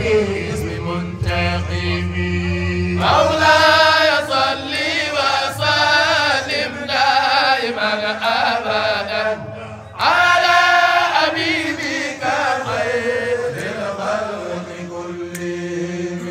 باسم منتقم مولاي صل وسلم دائما ابدا على حبيبك خير الخلق كلهم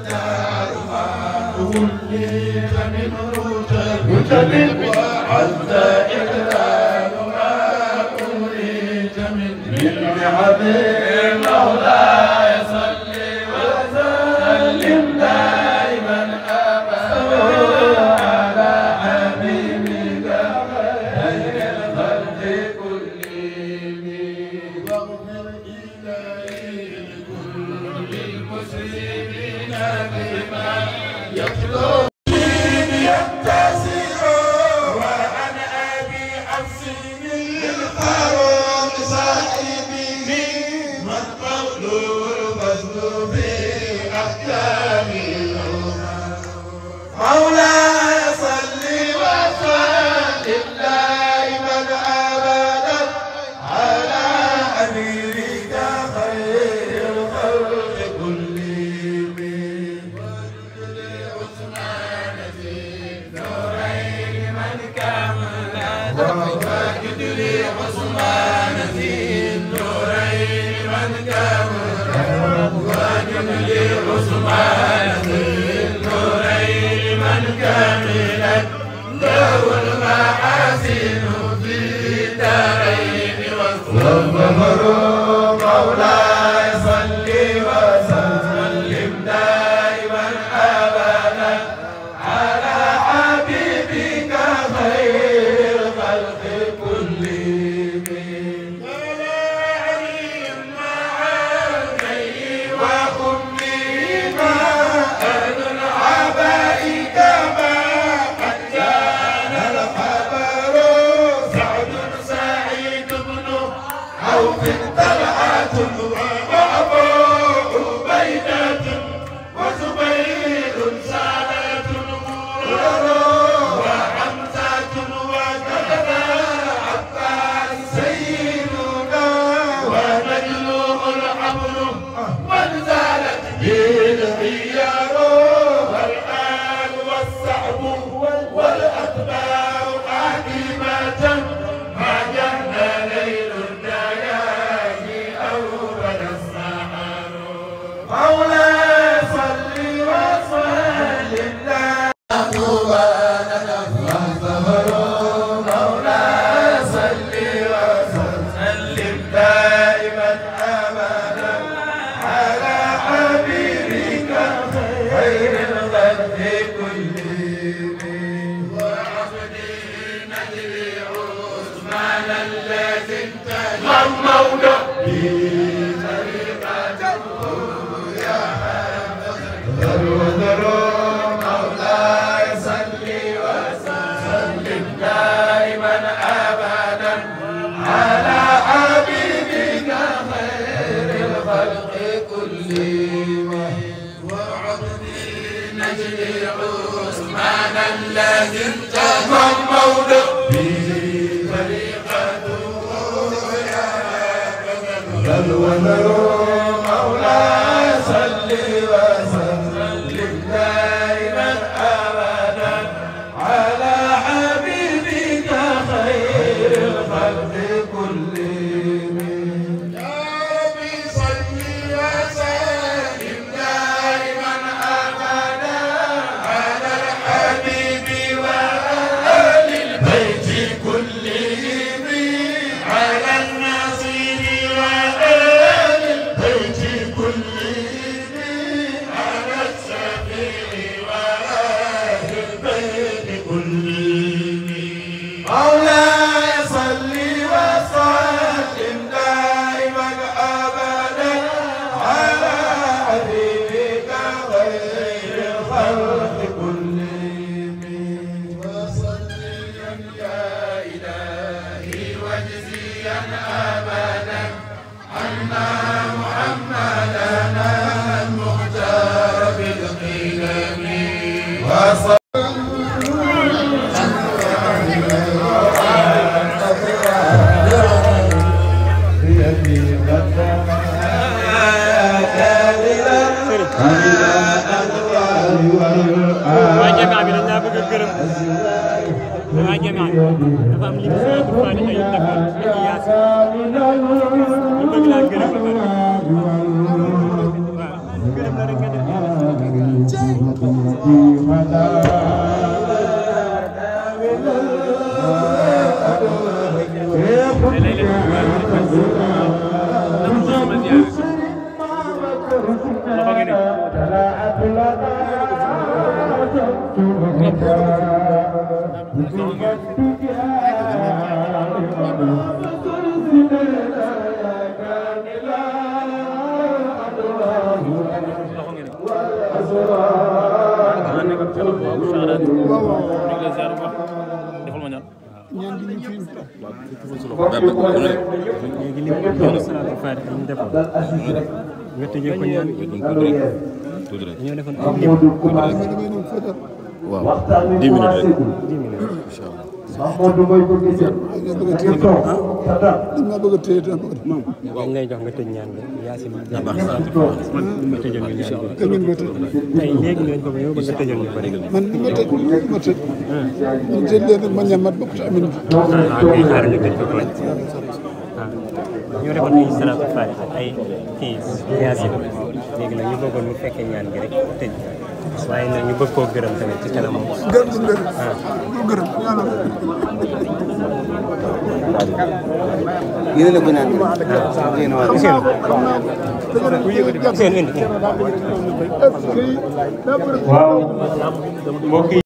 waa jamaa bi dañ laa bëgg a gërëm waa jamaa bi dafa am lim si Abdou Fadi ay defoon ak yaas ñu bëgg laa gërëm ba pare waaw gërëm la rek nga def léegi li mu salaatul faatiha ñu defoon nga tëjee ko ñaan dañoo defoon ay lim waaw dix minutes rek dix minutes dañ lay jox nga tëj ñaan bi yaasin nga tëjal ñu ñaan bi tey léegi lañ ko ñëw ba nga tëjal ñu ko rek man li ma tëj ma tëj man tëj leen rek ma ñamat bokk ci amin bi waaw kay xaaral ñu tëj ko tooñ waaw ñoo defoon ay salaatul faatiha ay kii yaasin léegi nag ñu bëggoon mu fekkee ñaan gi rek tëj waaye nag ñu bëgg koo gërëm tamit ci kanam gërëm suñu gërëm du gërëm yàlla yéen a ko naan yéen a waa seen indi est-ce que daa bëri mbokk yi